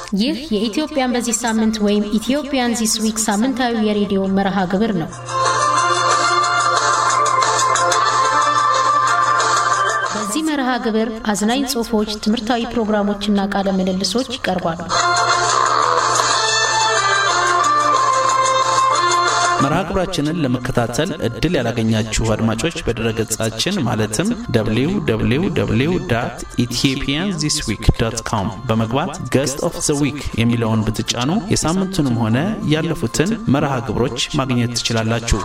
ይህ የኢትዮጵያን በዚህ ሳምንት ወይም ኢትዮጵያን ዚስ ዊክ ሳምንታዊ የሬዲዮ መርሃ ግብር ነው። በዚህ መርሃ ግብር አዝናኝ ጽሑፎች፣ ትምህርታዊ ፕሮግራሞችና ቃለ ምልልሶች ይቀርባሉ። መርሃ ግብራችንን ለመከታተል እድል ያላገኛችሁ አድማጮች በድረገጻችን ማለትም www ኢትዮጵያን ዚስ ዊክ ዶት ኮም በመግባት ገስት ኦፍ ዘ ዊክ የሚለውን ብትጫኑ የሳምንቱንም ሆነ ያለፉትን መርሃ ግብሮች ማግኘት ትችላላችሁ።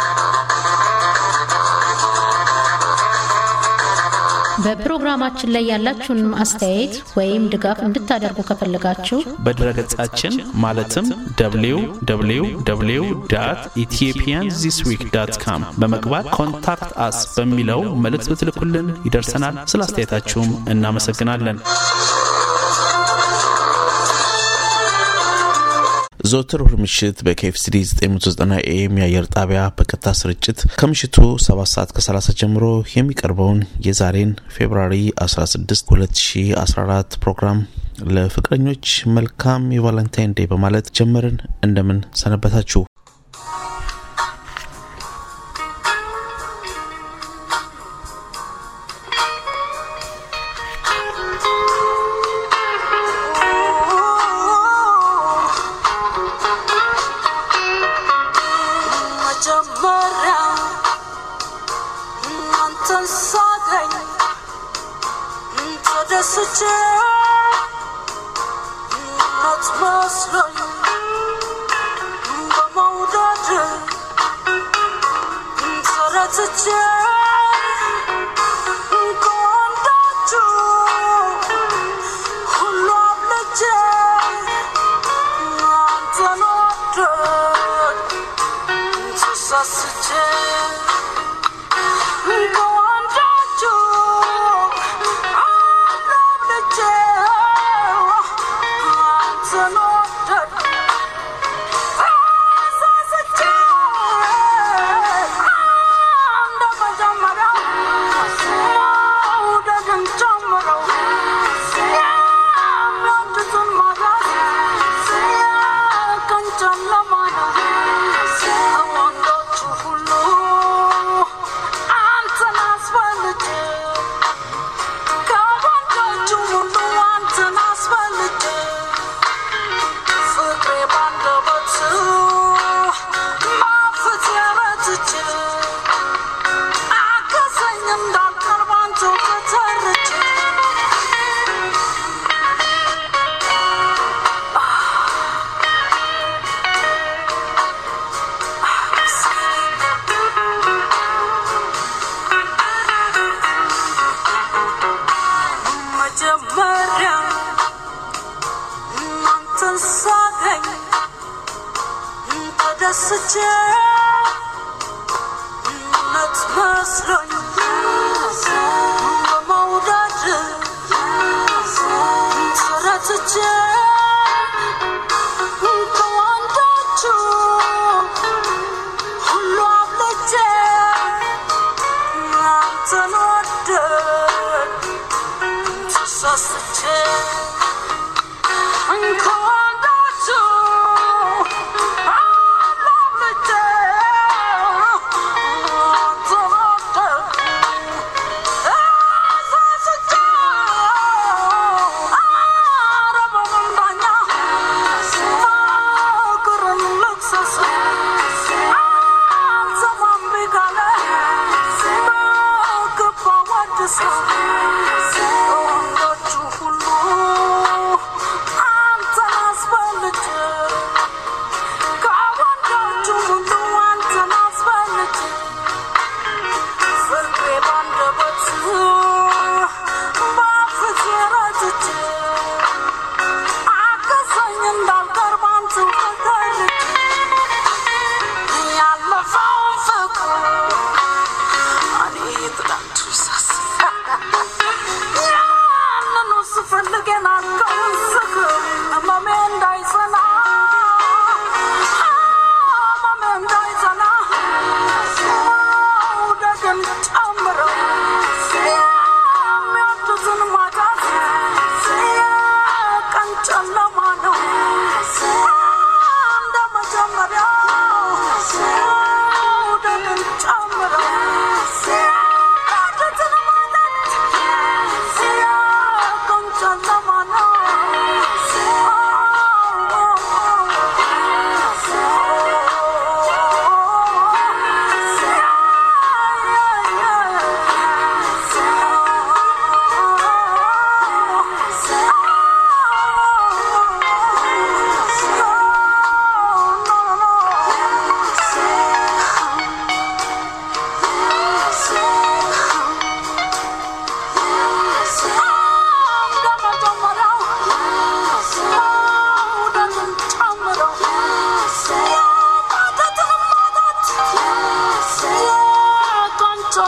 በፕሮግራማችን ላይ ያላችሁን አስተያየት ወይም ድጋፍ እንድታደርጉ ከፈለጋችሁ በድረገጻችን ማለትም www ኢትዮጵያን ዚስ ዊክ ዳት ካም በመግባት ኮንታክት አስ በሚለው መልእክት ብትልኩልን ይደርሰናል። ስለ አስተያየታችሁም እናመሰግናለን። ዘወትር እሁድ ምሽት በኬኤፍሲዲ 990 ኤም የአየር ጣቢያ በቀጥታ ስርጭት ከምሽቱ 7 ሰዓት ከ30 ጀምሮ የሚቀርበውን የዛሬን ፌብራሪ 16 2014 ፕሮግራም ለፍቅረኞች መልካም የቫለንታይን ዴይ በማለት ጀመርን። እንደምን ሰነበታችሁ? መጀመሪያ እናንተን ሳገኝ ተደስቼ እውነት መስሎኝ በመውደድ ተረትቼ ከወንዳችሁ ሁሉ አብልጬ አንተን ወደድ ተሳስቼ ከወንዳችሁ አብልጬ አንተን ወደድ ተሳስቼ እንደ መጀመሪያው መውደድን ጀምረው የሚወዱትን ማጣት ቀን ጨለማ ነው። ከወንዶቹ ሁሉ አንተን አስበልጬ ከወንዶቹ ሁሉ አንተን አስበልጬ ፍቅሬ ባንደበት ማፍት የረትቼ አገዘኝ እንዳልቀርብ አንተው ተተርቼ መጀመሪያ እናንተን ሳገኝ ተደስቼ እውነት መስሎኝ በመውደድ ተረትቼ ከወንዶቹ ሁሉ አብልጬ አንተን ወደድ ተሳስቼ ከወንዶቹ አብልጬ አንተን ወደድ ተሳስቼ ኧረ በመንዳኛ ፍቅርን ልክሰስ አልሰማም ቢካለ በግባ ወድስ ወንዶቹ ሁሉ አንተን አስበልጬ ከወንዶቹ ሁሉ አንተን አስበልጬ ፍቅሬ ባንደበት በአፍት ረትቼ አገዘኝ እንዳልቀርብ አንተው ተተርቼ ያለፈውን ፍቅር እኔ ትላንቱ ሳስብ ያንኑ ስፈልግ የናቀውን ስክር ህመሜ እንዳይጸና ህመሜ እንዳይጸና መውደድን ጨምረው የሚወዱትን ማጣት ቀን ጨለማ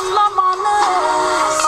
ለማነስ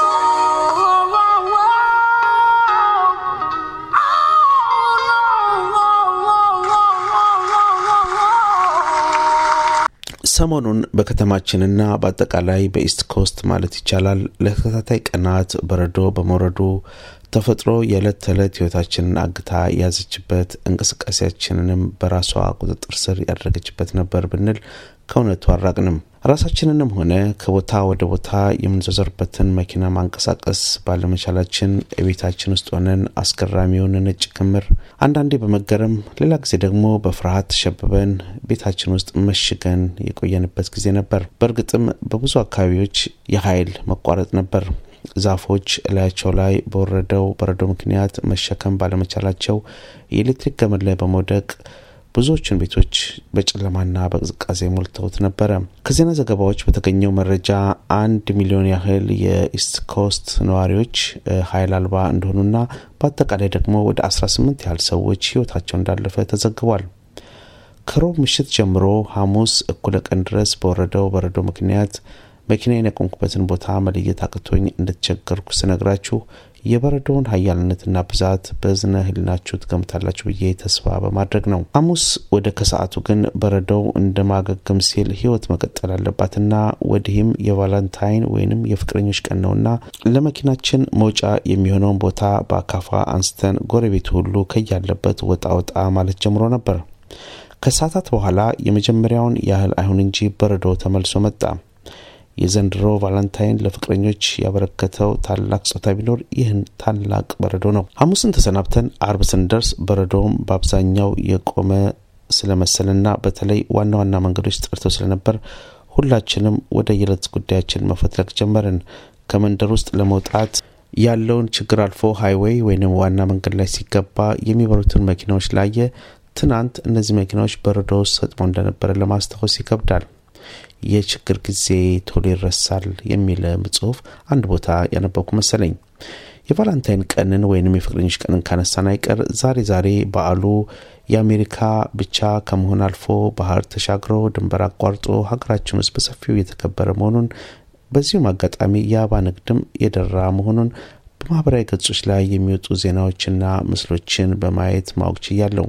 ሰሞኑን በከተማችንና በአጠቃላይ በኢስት ኮስት ማለት ይቻላል ለተከታታይ ቀናት በረዶ በመውረዱ ተፈጥሮ የዕለት ተዕለት ህይወታችንን አግታ የያዘችበት እንቅስቃሴያችንንም በራሷ ቁጥጥር ስር ያደረገችበት ነበር ብንል ከእውነቱ አራቅንም። ራሳችንንም ሆነ ከቦታ ወደ ቦታ የምንዘዘርበትን መኪና ማንቀሳቀስ ባለመቻላችን የቤታችን ውስጥ ሆነን አስገራሚውን ነጭ ክምር አንዳንዴ በመገረም ሌላ ጊዜ ደግሞ በፍርሃት ተሸብበን ቤታችን ውስጥ መሽገን የቆየንበት ጊዜ ነበር። በእርግጥም በብዙ አካባቢዎች የኃይል መቋረጥ ነበር። ዛፎች እላያቸው ላይ በወረደው በረዶ ምክንያት መሸከም ባለመቻላቸው የኤሌክትሪክ ገመድ ላይ በመውደቅ ብዙዎቹን ቤቶች በጨለማና በቅዝቃዜ ሞልተውት ነበረ። ከዜና ዘገባዎች በተገኘው መረጃ አንድ ሚሊዮን ያህል የኢስት ኮስት ነዋሪዎች ኃይል አልባ እንደሆኑና በአጠቃላይ ደግሞ ወደ 18 ያህል ሰዎች ህይወታቸው እንዳለፈ ተዘግቧል። ከሮብ ምሽት ጀምሮ ሐሙስ እኩለ ቀን ድረስ በወረደው በረዶ ምክንያት መኪናዬን ያቆምኩበትን ቦታ መለየት አቅቶኝ እንደተቸገርኩ ስነግራችሁ የበረዶውን ኃያልነትና ብዛት በዝነ ህሊናችሁ ትገምታላችሁ ብዬ ተስፋ በማድረግ ነው። ሐሙስ ወደ ከሰዓቱ ግን በረዶው እንደማገገም ሲል ህይወት መቀጠል አለባትና ወዲህም የቫለንታይን ወይንም የፍቅረኞች ቀን ነውና ለመኪናችን መውጫ የሚሆነውን ቦታ በአካፋ አንስተን ጎረቤቱ ሁሉ ከያለበት ወጣ ወጣ ማለት ጀምሮ ነበር። ከሰዓታት በኋላ የመጀመሪያውን ያህል አይሁን እንጂ በረዶ ተመልሶ መጣ። የዘንድሮ ቫለንታይን ለፍቅረኞች ያበረከተው ታላቅ ስጦታ ቢኖር ይህን ታላቅ በረዶ ነው። ሐሙስን ተሰናብተን አርብ ስንደርስ በረዶውም በአብዛኛው የቆመ ስለመሰልና በተለይ ዋና ዋና መንገዶች ጠርተው ስለነበር ሁላችንም ወደ የዕለት ጉዳያችን መፈትለግ ጀመርን። ከመንደር ውስጥ ለመውጣት ያለውን ችግር አልፎ ሃይዌይ ወይንም ዋና መንገድ ላይ ሲገባ የሚበሩትን መኪናዎች ላየ ትናንት እነዚህ መኪናዎች በረዶ ውስጥ ሰጥመው እንደነበረ ለማስታወስ ይከብዳል። የችግር ጊዜ ቶሎ ይረሳል የሚል ጽሁፍ አንድ ቦታ ያነበብኩ መሰለኝ። የቫላንታይን ቀንን ወይንም የፍቅረኞች ቀንን ካነሳን አይቀር ዛሬ ዛሬ በዓሉ የአሜሪካ ብቻ ከመሆን አልፎ ባህር ተሻግሮ ድንበር አቋርጦ ሀገራችን ውስጥ በሰፊው እየተከበረ መሆኑን በዚሁም አጋጣሚ የአበባ ንግድም የደራ መሆኑን በማህበራዊ ገጾች ላይ የሚወጡ ዜናዎችና ምስሎችን በማየት ማወቅ ችያለሁ።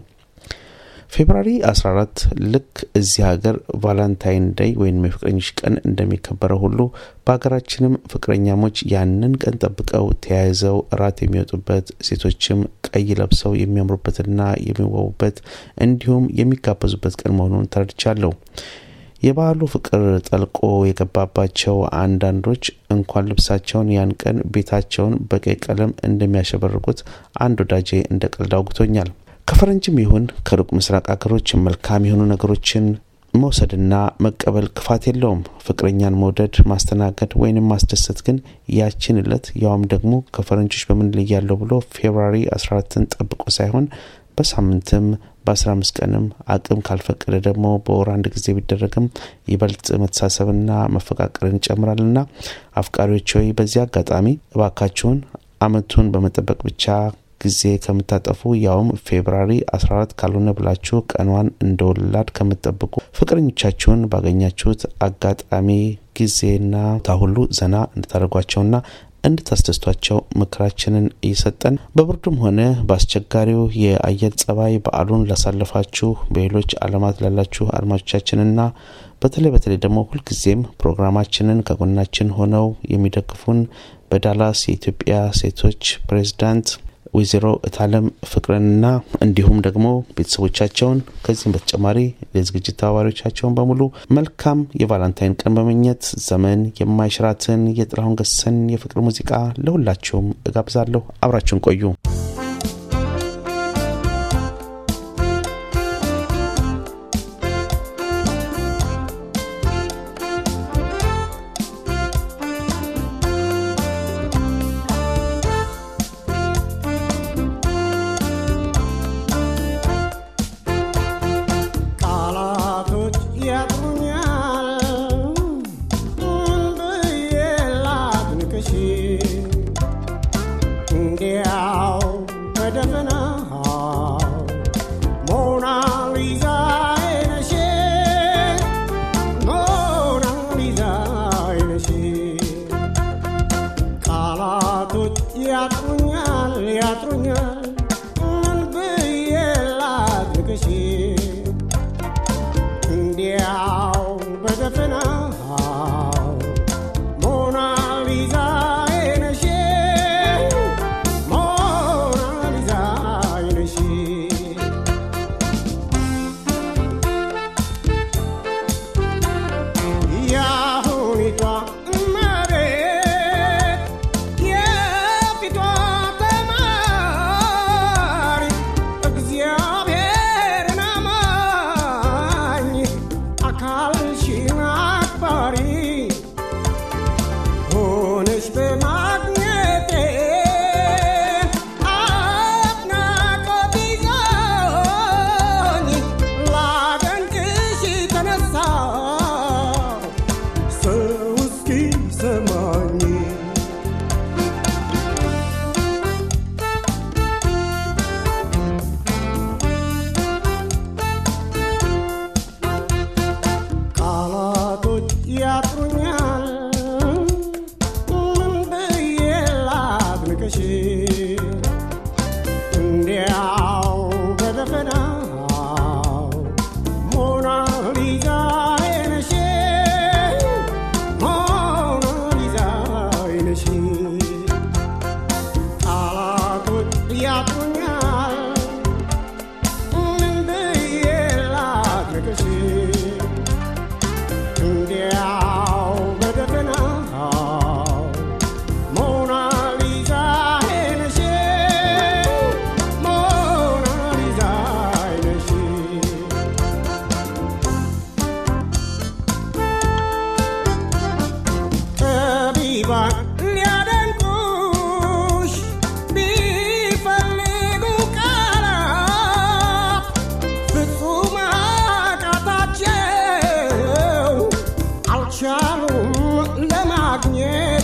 ፌብራሪ 14 ልክ እዚህ ሀገር ቫላንታይን ዴይ ወይም የፍቅረኞች ቀን እንደሚከበረው ሁሉ በሀገራችንም ፍቅረኛሞች ያንን ቀን ጠብቀው ተያይዘው እራት የሚወጡበት ሴቶችም ቀይ ለብሰው የሚያምሩበትና የሚዋቡበት እንዲሁም የሚጋበዙበት ቀን መሆኑን ተረድቻለሁ። የበዓሉ ፍቅር ጠልቆ የገባባቸው አንዳንዶች እንኳን ልብሳቸውን ያን ቀን ቤታቸውን በቀይ ቀለም እንደሚያሸበርቁት አንድ ወዳጄ እንደ ቀልድ አውግቶኛል። ከፈረንጅም ይሁን ከሩቅ ምስራቅ ሀገሮች መልካም የሆኑ ነገሮችን መውሰድና መቀበል ክፋት የለውም። ፍቅረኛን መውደድ፣ ማስተናገድ ወይንም ማስደሰት ግን ያችን እለት ያውም ደግሞ ከፈረንጆች በምን ልያለሁ ብሎ ፌብራሪ 14ን ጠብቆ ሳይሆን በሳምንትም በ15 ቀንም አቅም ካልፈቀደ ደግሞ በወር አንድ ጊዜ ቢደረግም ይበልጥ መተሳሰብና መፈቃቀርን ይጨምራልና አፍቃሪዎች ሆይ በዚህ አጋጣሚ እባካችሁን አመቱን በመጠበቅ ብቻ ጊዜ ከምታጠፉ ያውም ፌብራሪ 14 ካልሆነ ብላችሁ ቀኗን እንደ ወላድ ከምትጠብቁ ፍቅረኞቻችሁን ባገኛችሁት አጋጣሚ ጊዜና ታሁሉ ዘና እንድታደርጓቸውና እንድታስደስቷቸው ምክራችንን እየሰጠን በብርዱም ሆነ በአስቸጋሪው የአየር ጸባይ በዓሉን ላሳለፋችሁ በሌሎች ዓለማት ላላችሁ አድማጮቻችንና በተለይ በተለይ ደግሞ ሁልጊዜም ፕሮግራማችንን ከጎናችን ሆነው የሚደግፉን በዳላስ የኢትዮጵያ ሴቶች ፕሬዝዳንት ወይዘሮ እታለም ፍቅርንና እንዲሁም ደግሞ ቤተሰቦቻቸውን ከዚህም በተጨማሪ የዝግጅት ተባባሪዎቻቸውን በሙሉ መልካም የቫላንታይን ቀን በመኘት ዘመን የማይሽራትን የጥላሁን ገሰን የፍቅር ሙዚቃ ለሁላችሁም እጋብዛለሁ። አብራችሁን ቆዩ። ቃላቶች ያጥሩኛል ብዬ ላድንቅሽ እንዲያው ቃላቶች ያጥሩኛል ያጥሩኛል ምን ብዬ ላድርግሽ እንዲያው በደፈናው ሞናሊዛ አይነሽ ሞናሊዛ አይነሽ ያሁኒቷ እመቤት የፊቷ ተማሪ እግዚአብሔርን አማኝ አካልሽን አክባሪ ሆነሽ በማግኘቴ አድናቆት ይዞኝ ላደንቅሽ ተነሳሁ ሰው እስኪሰማኝ ቃላቶች ያጥሩኛል ምን ብዬ ላድንቅሽ እንዲያው በደፈናው ሞናሊዛ አይነሽ ሞናሊዛ አይነሽ ቃላቶች ያጥሩኛል ምን ብዬ ላድንቅሽ እንዲያው በደፈናው ሞናሊዛ አይነሽ ሞናሊዛ አይነሽ ጠቢባን ሊያደንቁሽ ቢፈልጉ ቃላት ፍጹም አቃታቸው አልቻሉም ለማግኘት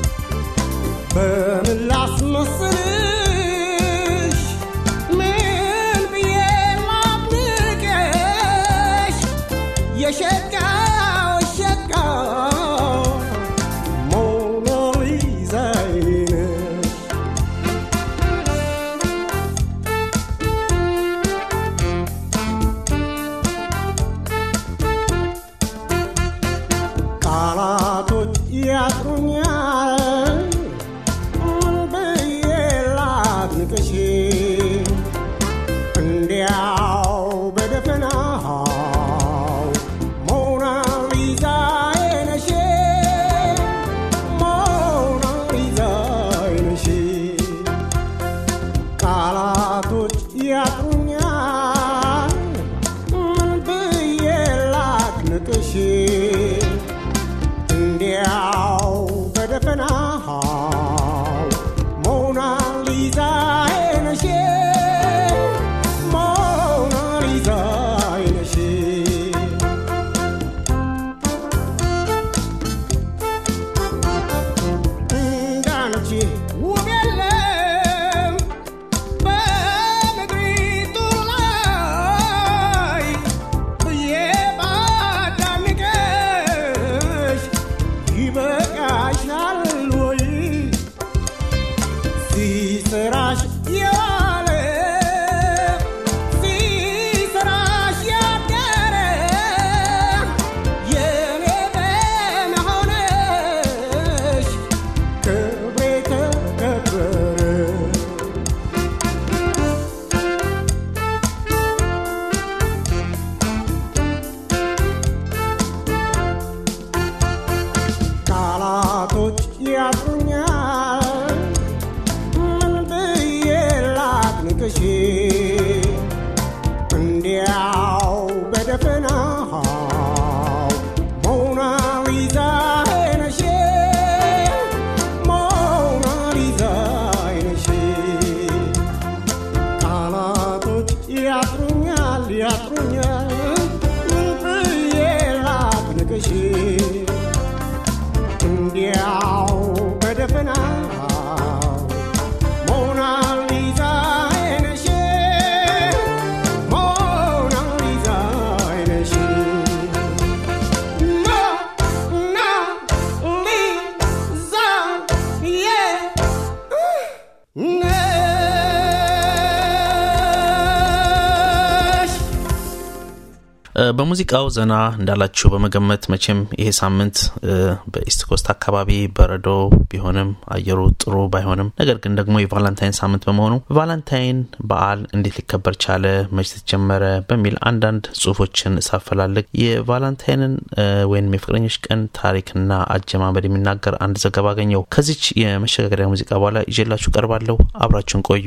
በምን ላስመስልሽ ምን ብዬ ላድንቅሽ የሸጋው ሸጋ ሞናሊዛዬ ነሽ ቃላቶች ያጥሩኛል ምን ብዬ ላድንቅሽ እንዲያው በደፈናው ሞናሊዛ አይነሽ ሞናሊዛ አይነሽ ቃላቶች ያጥሩኛል ምን ብዬ ላድንቅሽ እንዲያው በደፈናው ሞናሊዛ አይነሽ ሞናሊዛ አይነሽ እንዳንቺ ውብ የለም በምድሪቱ ላይ ብዬ ባዳንቅሽ ይበቃሻል ወይ ሲሰራሽ የዋለ ሲሰራሽ ያደረ የኔ በመሆንሽ ክብሬ ተከበረ ቃላቶች ያጥሩኛል ምን ብዬ ላድንቅሽ እንዲያው በደፈናው ሞናሊዛ አይነሽ ሞናሊዛ አይነሽ ቃላቶች ያጥሩኛል ያጥሩኛል ምን ብዬ ላድንቅሽ እንዲያው በሙዚቃው ዘና እንዳላችሁ በመገመት መቼም ይሄ ሳምንት በኢስት ኮስት አካባቢ በረዶ ቢሆንም አየሩ ጥሩ ባይሆንም ነገር ግን ደግሞ የቫላንታይን ሳምንት በመሆኑ ቫላንታይን በዓል እንዴት ሊከበር ቻለ፣ መች ተጀመረ በሚል አንዳንድ ጽሁፎችን ሳፈላልግ የቫላንታይንን ወይም የፍቅረኞች ቀን ታሪክና አጀማመድ የሚናገር አንድ ዘገባ አገኘው። ከዚች የመሸጋገሪያ ሙዚቃ በኋላ ይዤላችሁ ቀርባለሁ። አብራችሁን ቆዩ።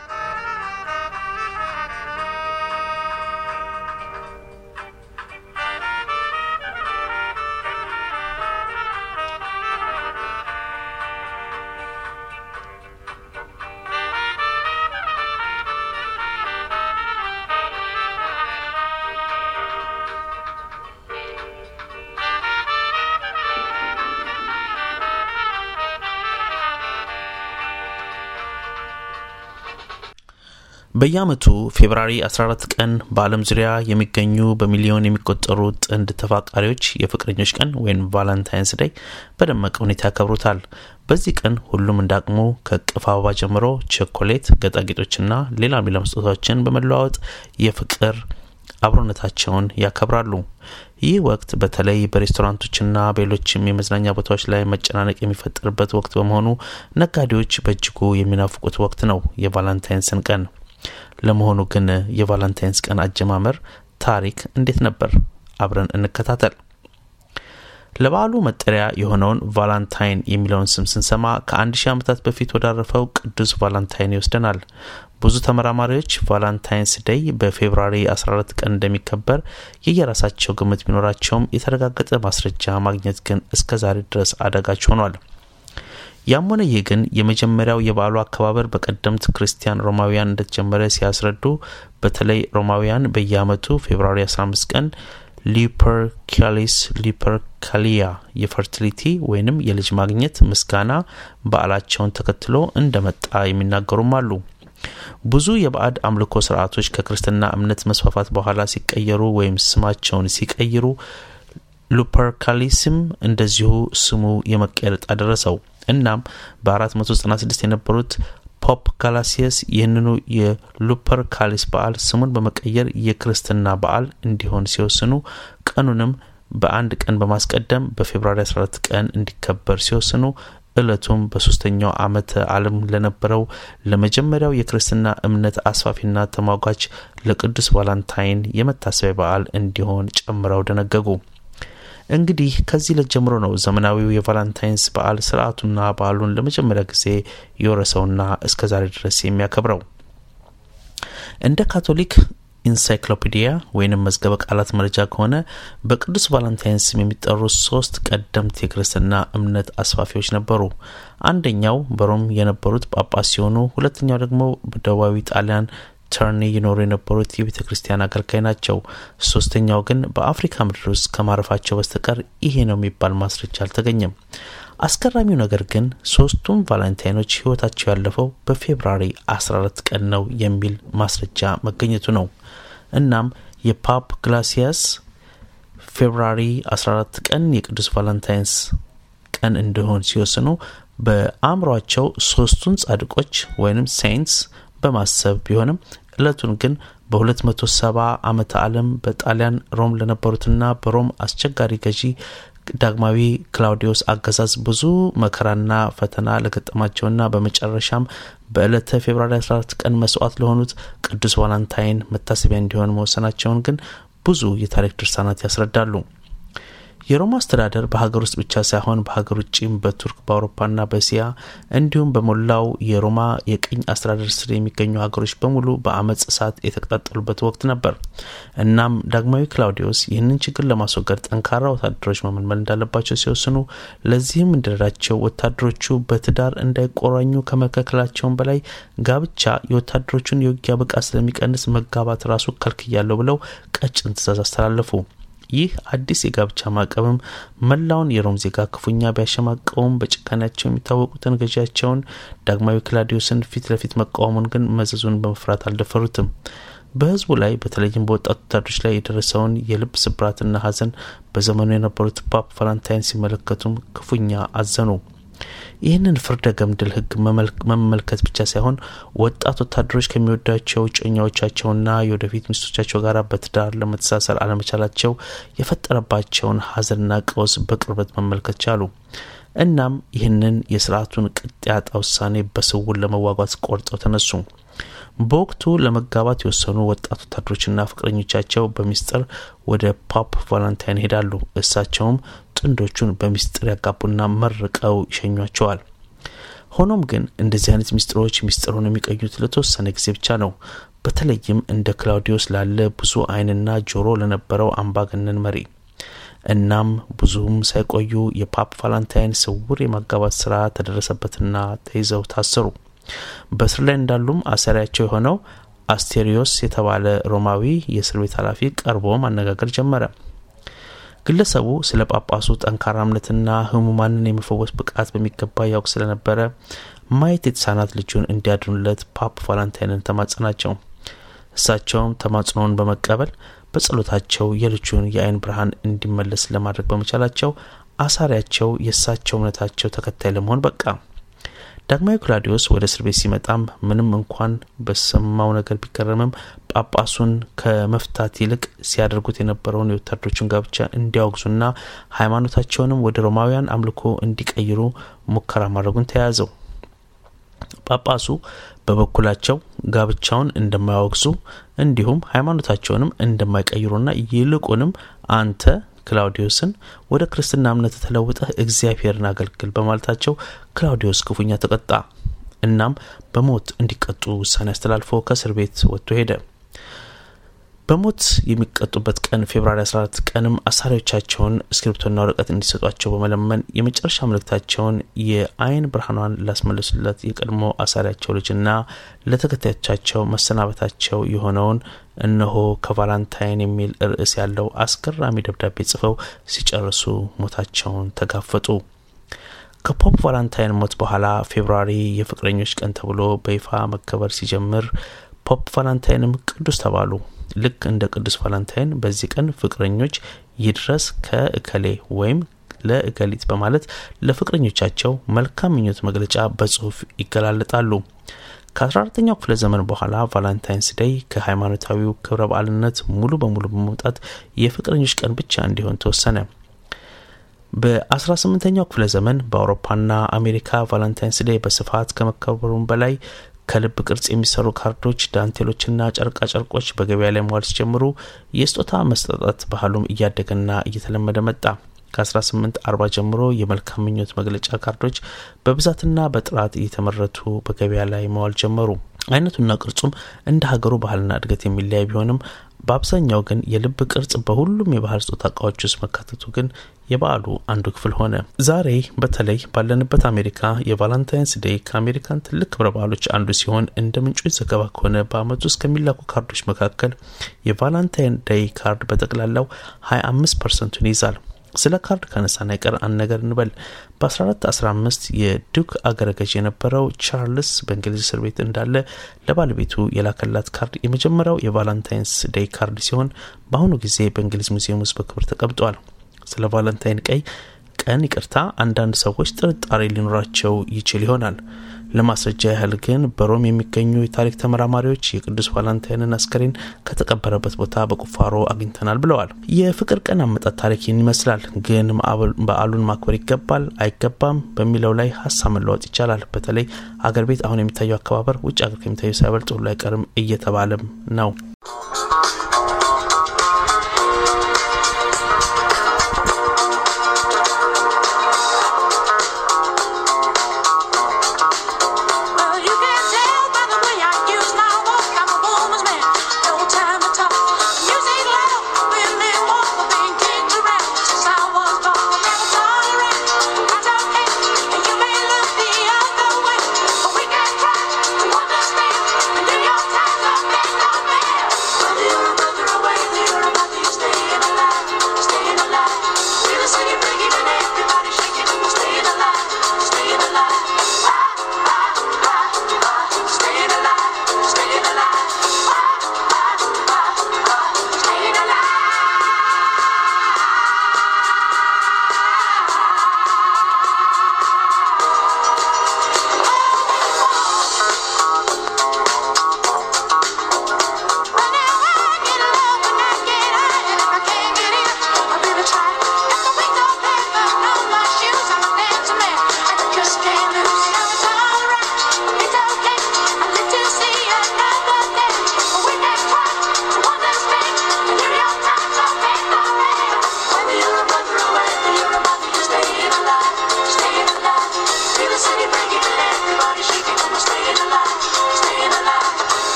በየዓመቱ ፌብራሪ 14 ቀን በዓለም ዙሪያ የሚገኙ በሚሊዮን የሚቆጠሩ ጥንድ ተፋቃሪዎች የፍቅረኞች ቀን ወይም ቫላንታይንስ ዴይ በደመቀ ሁኔታ ያከብሩታል። በዚህ ቀን ሁሉም እንዳቅሙ ከእቅፍ አበባ ጀምሮ ቸኮሌት፣ ጌጣጌጦችና ሌላ ሌላ ስጦታዎችን በመለዋወጥ የፍቅር አብሮነታቸውን ያከብራሉ። ይህ ወቅት በተለይ በሬስቶራንቶችና በሌሎችም የመዝናኛ ቦታዎች ላይ መጨናነቅ የሚፈጠርበት ወቅት በመሆኑ ነጋዴዎች በእጅጉ የሚናፍቁት ወቅት ነው የቫላንታይንስን ቀን። ለመሆኑ ግን የቫላንታይንስ ቀን አጀማመር ታሪክ እንዴት ነበር? አብረን እንከታተል። ለበዓሉ መጠሪያ የሆነውን ቫላንታይን የሚለውን ስም ስንሰማ ከአንድ ሺህ ዓመታት በፊት ወዳረፈው ቅዱስ ቫላንታይን ይወስደናል። ብዙ ተመራማሪዎች ቫላንታይንስ ዴይ በፌብራሪ 14 ቀን እንደሚከበር የየራሳቸው ግምት ቢኖራቸውም የተረጋገጠ ማስረጃ ማግኘት ግን እስከ ዛሬ ድረስ አዳጋች ሆኗል። ያም ሆነ ይህ ግን የመጀመሪያው የበዓሉ አከባበር በቀደምት ክርስቲያን ሮማውያን እንደተጀመረ ሲያስረዱ በተለይ ሮማውያን በየዓመቱ ፌብራሪ 15 ቀን ሊፐርካሊስ ሊፐርካሊያ የፈርቲሊቲ ወይንም የልጅ ማግኘት ምስጋና በዓላቸውን ተከትሎ እንደመጣ የሚናገሩም አሉ። ብዙ የባዕድ አምልኮ ስርዓቶች ከክርስትና እምነት መስፋፋት በኋላ ሲቀየሩ ወይም ስማቸውን ሲቀይሩ ሉፐርካሊስም እንደዚሁ ስሙ የመቀየር ዕጣ ደረሰው። እናም በ496 የነበሩት ፖፕ ጋላሲየስ ይህንኑ የሉፐር ካሊስ በዓል ስሙን በመቀየር የክርስትና በዓል እንዲሆን ሲወስኑ ቀኑንም በአንድ ቀን በማስቀደም በፌብራሪ 14 ቀን እንዲከበር ሲወስኑ እለቱም በሶስተኛው ዓመተ ዓለም ለነበረው ለመጀመሪያው የክርስትና እምነት አስፋፊና ተሟጋች ለቅዱስ ቫላንታይን የመታሰቢያ በዓል እንዲሆን ጨምረው ደነገጉ። እንግዲህ ከዚህ ዕለት ጀምሮ ነው ዘመናዊው የቫላንታይንስ በዓል ስርዓቱና በዓሉን ለመጀመሪያ ጊዜ የወረሰውና እስከ ዛሬ ድረስ የሚያከብረው። እንደ ካቶሊክ ኢንሳይክሎፒዲያ ወይንም መዝገበ ቃላት መረጃ ከሆነ በቅዱስ ቫላንታይን ስም የሚጠሩ ሶስት ቀደምት የክርስትና እምነት አስፋፊዎች ነበሩ። አንደኛው በሮም የነበሩት ጳጳስ ሲሆኑ፣ ሁለተኛው ደግሞ በደቡባዊ ጣሊያን ተርኒ ይኖሩ የነበሩት የቤተ ክርስቲያን አገልጋይ ናቸው። ሶስተኛው ግን በአፍሪካ ምድር ውስጥ ከማረፋቸው በስተቀር ይሄ ነው የሚባል ማስረጃ አልተገኘም። አስገራሚው ነገር ግን ሶስቱም ቫላንታይኖች ህይወታቸው ያለፈው በፌብራሪ 14 ቀን ነው የሚል ማስረጃ መገኘቱ ነው። እናም የፓፕ ግላሲያስ ፌብራሪ 14 ቀን የቅዱስ ቫላንታይንስ ቀን እንዲሆን ሲወስኑ በአእምሯቸው ሶስቱን ጻድቆች ወይም ሴንትስ በማሰብ ቢሆንም እለቱን ግን በ270 ዓመተ ዓለም በጣሊያን ሮም ለነበሩትና በሮም አስቸጋሪ ገዢ ዳግማዊ ክላውዲዮስ አገዛዝ ብዙ መከራና ፈተና ለገጠማቸውና በመጨረሻም በዕለተ ፌብራሪ 14 ቀን መስዋዕት ለሆኑት ቅዱስ ቫላንታይን መታሰቢያ እንዲሆን መወሰናቸውን ግን ብዙ የታሪክ ድርሳናት ያስረዳሉ። የሮማ አስተዳደር በሀገር ውስጥ ብቻ ሳይሆን በሀገር ውጭም በቱርክ በአውሮፓና በእስያ እንዲሁም በሞላው የሮማ የቅኝ አስተዳደር ስር የሚገኙ ሀገሮች በሙሉ በአመፅ እሳት የተቀጣጠሉበት ወቅት ነበር። እናም ዳግማዊ ክላውዲዮስ ይህንን ችግር ለማስወገድ ጠንካራ ወታደሮች መመልመል እንዳለባቸው ሲወስኑ፣ ለዚህም እንደረዳቸው ወታደሮቹ በትዳር እንዳይቆራኙ ከመከልከላቸውም በላይ ጋብቻ የወታደሮቹን የውጊያ ብቃት ስለሚቀንስ መጋባት ራሱ ከልክያለሁ ብለው ቀጭን ትእዛዝ አስተላለፉ። ይህ አዲስ የጋብቻ ማዕቀብም መላውን የሮም ዜጋ ክፉኛ ቢያሸማቀውም በጭካኔያቸው የሚታወቁትን ገዢያቸውን ዳግማዊ ክላዲዮስን ፊት ለፊት መቃወሙን ግን መዘዙን በመፍራት አልደፈሩትም። በህዝቡ ላይ በተለይም በወጣት ወታደሮች ላይ የደረሰውን የልብ ስብራትና ሐዘን በዘመኑ የነበሩት ፓፕ ቫላንታይን ሲመለከቱም ክፉኛ አዘኑ። ይህንን ፍርደ ገምድል ህግ መመልከት ብቻ ሳይሆን ወጣት ወታደሮች ከሚወዳቸው እጮኛዎቻቸውና የወደፊት ሚስቶቻቸው ጋር በትዳር ለመተሳሰር አለመቻላቸው የፈጠረባቸውን ሀዘንና ቀውስ በቅርበት መመልከት ቻሉ። እናም ይህንን የስርዓቱን ቅጥ ያጣ ውሳኔ በስውር ለመዋጓት ቆርጠው ተነሱ። በወቅቱ ለመጋባት የወሰኑ ወጣት ወታደሮችና ፍቅረኞቻቸው በሚስጥር ወደ ፖፕ ቫላንታይን ይሄዳሉ። እሳቸውም ጥንዶቹን በሚስጥር ያጋቡና መርቀው ይሸኟቸዋል። ሆኖም ግን እንደዚህ አይነት ሚስጥሮች ሚስጥሩን የሚቀዩት ለተወሰነ ጊዜ ብቻ ነው። በተለይም እንደ ክላውዲዮስ ላለ ብዙ ዓይንና ጆሮ ለነበረው አምባገነን መሪ። እናም ብዙም ሳይቆዩ የፓፕ ቫላንታይን ስውር የማጋባት ስራ ተደረሰበትና ተይዘው ታሰሩ። በእስር ላይ እንዳሉም አሰሪያቸው የሆነው አስቴሪዮስ የተባለ ሮማዊ የእስር ቤት ኃላፊ ቀርቦ ማነጋገር ጀመረ። ግለሰቡ ስለ ጳጳሱ ጠንካራ እምነትና ህሙማንን የመፈወስ ብቃት በሚገባ ያውቅ ስለነበረ ማየት የተሳናት ልጁን እንዲያድኑለት ፓፕ ቫላንታይንን ተማጸናቸው። እሳቸውም ተማጽኖውን በመቀበል በጸሎታቸው የልጁን የአይን ብርሃን እንዲመለስ ለማድረግ በመቻላቸው አሳሪያቸው የእሳቸው እምነታቸው ተከታይ ለመሆን በቃ። ዳግማዊ ክላዲዮስ ወደ እስር ቤት ሲመጣም ምንም እንኳን በሰማው ነገር ቢገረምም ጳጳሱን ከመፍታት ይልቅ ሲያደርጉት የነበረውን የወታደሮችን ጋብቻ እንዲያወግዙና ሃይማኖታቸውንም ወደ ሮማውያን አምልኮ እንዲቀይሩ ሙከራ ማድረጉን ተያያዘው። ጳጳሱ በበኩላቸው ጋብቻውን እንደማያወግዙ እንዲሁም ሃይማኖታቸውንም እንደማይቀይሩና ይልቁንም አንተ ክላውዲዮስን ወደ ክርስትና እምነት ተለውጠህ እግዚአብሔርን አገልግል በማለታቸው ክላውዲዮስ ክፉኛ ተቀጣ። እናም በሞት እንዲቀጡ ውሳኔ አስተላልፎ ከእስር ቤት ወጥቶ ሄደ። በሞት የሚቀጡበት ቀን ፌብርዋሪ 14 ቀንም አሳሪዎቻቸውን እስክሪብቶና ወረቀት እንዲሰጧቸው በመለመን የመጨረሻ መልእክታቸውን የአይን ብርሃኗን ላስመለሱለት የቀድሞ አሳሪያቸው ልጅና ለተከታዮቻቸው መሰናበታቸው የሆነውን እነሆ ከቫላንታይን የሚል ርዕስ ያለው አስገራሚ ደብዳቤ ጽፈው ሲጨርሱ ሞታቸውን ተጋፈጡ። ከፖፕ ቫላንታይን ሞት በኋላ ፌብርዋሪ የፍቅረኞች ቀን ተብሎ በይፋ መከበር ሲጀምር ፖፕ ቫላንታይንም ቅዱስ ተባሉ። ልክ እንደ ቅዱስ ቫላንታይን በዚህ ቀን ፍቅረኞች ይድረስ ከእከሌ ወይም ለእከሊት በማለት ለፍቅረኞቻቸው መልካም ምኞት መግለጫ በጽሁፍ ይገላለጣሉ። ከ14ተኛው ክፍለ ዘመን በኋላ ቫላንታይንስ ዴይ ከሃይማኖታዊው ክብረ በዓልነት ሙሉ በሙሉ በመውጣት የፍቅረኞች ቀን ብቻ እንዲሆን ተወሰነ። በ18ኛው ክፍለ ዘመን በአውሮፓና አሜሪካ ቫላንታይንስ ዴይ በስፋት ከመከበሩም በላይ ከልብ ቅርጽ የሚሰሩ ካርዶች፣ ዳንቴሎችና ጨርቃ ጨርቆች በገበያ ላይ መዋል ሲጀምሩ የስጦታ መስጠጣት ባህሉም እያደገና እየተለመደ መጣ። ከ1840 ጀምሮ የመልካም ምኞት መግለጫ ካርዶች በብዛትና በጥራት እየተመረቱ በገበያ ላይ መዋል ጀመሩ። አይነቱና ቅርጹም እንደ ሀገሩ ባህልና እድገት የሚለያይ ቢሆንም በአብዛኛው ግን የልብ ቅርጽ በሁሉም የባህል ስጦታ እቃዎች ውስጥ መካተቱ ግን የበዓሉ አንዱ ክፍል ሆነ። ዛሬ በተለይ ባለንበት አሜሪካ የቫላንታይንስ ዴይ ከአሜሪካን ትልቅ ክብረ በዓሎች አንዱ ሲሆን እንደ ምንጮች ዘገባ ከሆነ በዓመት ውስጥ ከሚላኩ ካርዶች መካከል የቫላንታይን ዴይ ካርድ በጠቅላላው 25 ፐርሰንቱን ይይዛል። ስለ ካርድ ካነሳን አይቀር አንድ ነገር እንበል። በ1415 የዱክ አገረ ገዥ የነበረው ቻርልስ በእንግሊዝ እስር ቤት እንዳለ ለባለቤቱ የላከላት ካርድ የመጀመሪያው የቫላንታይንስ ዴይ ካርድ ሲሆን በአሁኑ ጊዜ በእንግሊዝ ሙዚየም ውስጥ በክብር ተቀምጧል። ስለ ቫላንታይን ቀይ ቀን ይቅርታ አንዳንድ ሰዎች ጥርጣሬ ሊኖራቸው ይችል ይሆናል። ለማስረጃ ያህል ግን በሮም የሚገኙ የታሪክ ተመራማሪዎች የቅዱስ ቫላንታይንን አስከሬን ከተቀበረበት ቦታ በቁፋሮ አግኝተናል ብለዋል። የፍቅር ቀን አመጣጥ ታሪክ ይህን ይመስላል። ግን በዓሉን ማክበር ይገባል አይገባም በሚለው ላይ ሀሳብ መለወጥ ይቻላል። በተለይ አገር ቤት አሁን የሚታየው አከባበር ውጭ ሀገር ከሚታየው ሳይበልጥ ሁሉ አይቀርም እየተባለም ነው። Well, you can tell by the way I use my walk. I'm a woman's man. No time to talk. Music loud, women walk, but being kicked around since I was born. Never tolerate. I don't hate, and you may look the other way, but we can try to understand. The New York Times are big on man.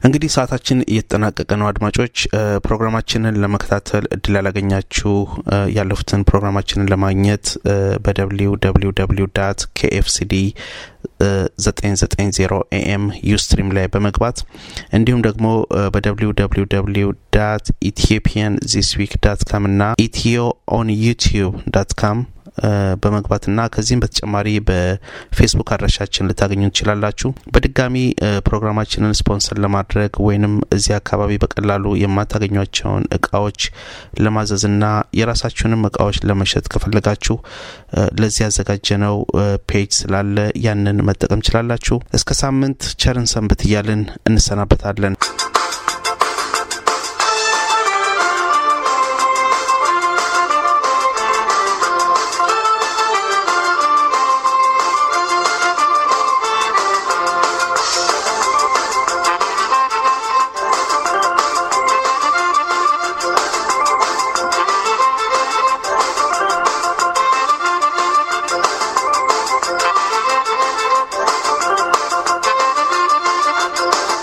እንግዲህ ሰዓታችን እየተጠናቀቀ ነው። አድማጮች ፕሮግራማችንን ለመከታተል እድል ያላገኛችሁ ያለፉትን ፕሮግራማችንን ለማግኘት በደብሊው ደብሊው ደብሊው ዳት ኬኤፍሲዲ 990 ኤኤም ዩስትሪም ላይ በመግባት እንዲሁም ደግሞ በደብሊው ደብሊው ደብሊው ዳት ኢትዮጵያን ዚስ ዊክ ዳት ካም እና ኢትዮ ኦን ዩቲዩብ ዳት ካም በመግባትና ከዚህም በተጨማሪ በፌስቡክ አድራሻችን ልታገኙ ትችላላችሁ። በድጋሚ ፕሮግራማችንን ስፖንሰር ለማድረግ ወይንም እዚህ አካባቢ በቀላሉ የማታገኟቸውን እቃዎች ለማዘዝና የራሳችሁንም እቃዎች ለመሸጥ ከፈለጋችሁ ለዚህ ያዘጋጀነው ፔጅ ስላለ ያንን መጠቀም ችላላችሁ። እስከ ሳምንት ቸርን ሰንብት እያልን እንሰናበታለን።